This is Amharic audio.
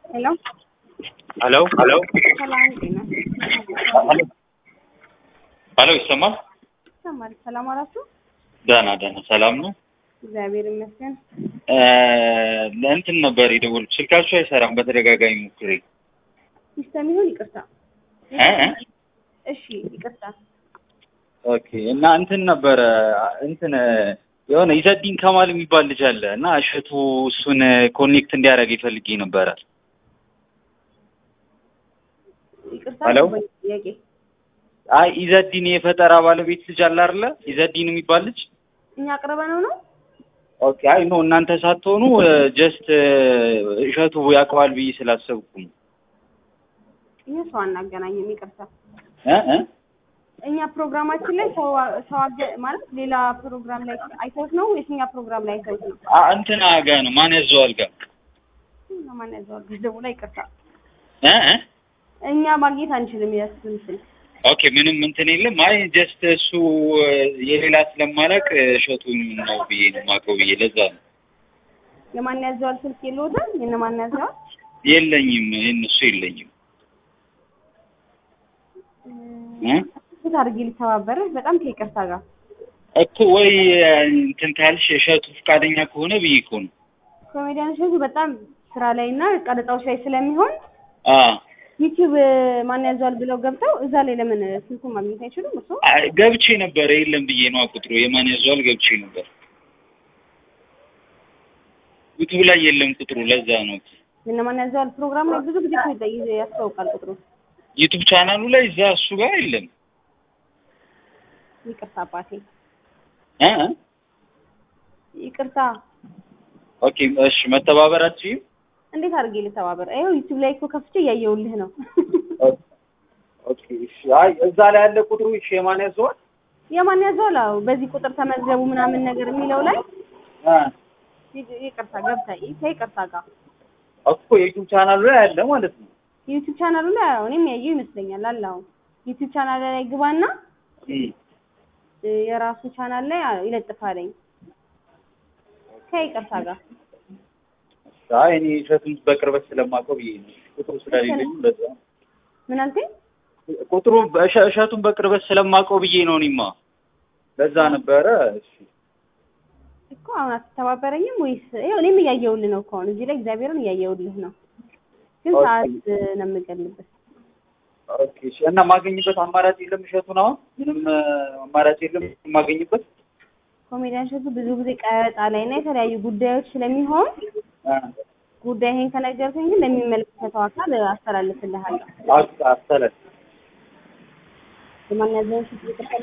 ሄሎ ሄሎ ሄሎ ሰላም ጤና ሄሎ ይሰማል? ይሰማል። ሰላም አላችሁ? ደህና ደህና ሰላም ነው። እግዚአብሔር ይመስገን። እ ለእንትን ነበር የደወልኩት ስልካችሁ አይሰራም። በተደጋጋሚ ሞክሬ ሲስተም ይሁን ይቅርታ። እ እ እሺ ይቅርታ። ኦኬ እና እንትን ነበረ እንትን የሆነ ኢዘዲን ከማል የሚባል ልጅ አለ እና እሸቱ እሱን ኮኔክት እንዲያደርግ ይፈልጌ ነበረ። ይቅርታ ሄሎ? ወይ ጥያቄ አይ ኢዘዲን የፈጠራ ባለቤት ልጅ አለ አይደለ? ኢዘዲን የሚባል ልጅ እኛ አቅርበነው ነው። ኦኬ። አይ ኖ እናንተ ሳትሆኑ ጀስት እሸቱ ያውቀዋል ብዬ ስላሰብኩ ነው። እኛ ሰው አናገናኝም። ይቅርታ። እ እ እኛ ፕሮግራማችን ላይ ሰው ሰው አገ- ማለት ሌላ ፕሮግራም ላይ አይተውት ነው ወይስ እኛ ፕሮግራም ላይ አይተውት ነው? አ እንትና ጋ ነው ማን ያዘዋል ጋ ማን ያዘዋል? ገደቡ ላይ ይቅርታ። እ እ እኛ ማግኘት አንችልም የእሱን ስልክ። ኦኬ ምንም እንትን የለም። አይ ጀስት እሱ የሌላ ስለማላቅ እሸቱን ነው ብዬ ነው የማውቀው ብዬ ለዛ ነው። የማን ያዘዋል ስልክ የለውትም? የእነማን ያዘዋል? የለኝም የእነሱ የለኝም። እ ት አድርጌ ሊተባበርህ በጣም ከይቅርታ ጋር እኮ ወይ እንትን ካልሽ እሸቱ ፈቃደኛ ከሆነ ብዬ እኮ ነው። ኮሜዲያን እሸቱ በጣም ስራ ላይ እና ቀረጻዎች ላይ ስለሚሆን አ ዩቲዩብ ማን ያዘዋል ብለው ገብተው እዛ ላይ ለምን ስልኩን ማግኘት አይችሉም? እሱ አይ፣ ገብቼ ነበረ የለም ብዬ ነው ቁጥሩ የማን ያዘዋል ገብቼ ነበር። ዩቱብ ላይ የለም ቁጥሩ ለዛ ነው። የእነማን ያዘዋል ፕሮግራም ላይ ብዙ ጊዜ እኮ ይዘ- ያስታውቃል ቁጥሩ። ዩቱብ ቻናሉ ላይ እዛ እሱ ጋር የለም። ይቅርታ አባቴ እ እ ይቅርታ። ኦኬ እሺ መተባበራችሁ እንዴት አድርጌ ልተባበር? ይኸው ዩቲዩብ ላይ እኮ ከፍቼ እያየሁልህ ነው። ኦኬ እሺ። አይ እዛ ላይ ያለ ቁጥሩ እሺ የማን ያዘዋል? የማን ያዘዋል? አዎ በዚህ ቁጥር ተመዝገቡ ምናምን ነገር የሚለው ላይ አ ይ- ይቅርታ ገብታ ከይቅርታ ጋር እኮ የዩቲዩብ ቻናሉ ላይ አለ ማለት ነው። ዩቲዩብ ቻናሉ ላይ አዎ እኔም ያየው ይመስለኛል አለ። አሁን ዩቲዩብ ቻናል ላይ ግባና እም እ የራሱ ቻናል ላይ አዎ ይለጥፋለኝ ከይቅርታ ጋር አይ እኔ እሸቱን በቅርበት ስለማውቀው ብዬ ነው። ቁጥሩ ስለሌለኝ ለዛ ምን አልከኝ? ቁጥሩ በእሸ- እሸቱን በቅርበት ስለማውቀው ብዬ ነው እኔማ ለዛ ነበረ። እሺ እኮ አሁን አትተባበረኝም ወይስ ይኸው እኔም እያየሁልህ ነው እኮ አሁን እዚህ ላይ እግዚአብሔርን እያየሁልህ ነው፣ ግን ኦኬ። ሰዓት ነው የምገልበት። ኦኬ እሺ። እና ማገኝበት አማራጭ የለም እሸቱን አሁን ምንም እ፣ አማራጭ የለም የማገኝበት ኮሜዲያን እሸቱ ብዙ ጊዜ ቀረጻ ላይ እና የተለያዩ ጉዳዮች ስለሚሆን አ ጉዳይህን ከነገርከኝ ግን ለሚመለከተው አካል አስተላልፍልሃለሁ። አስተላል የማን ያዘውን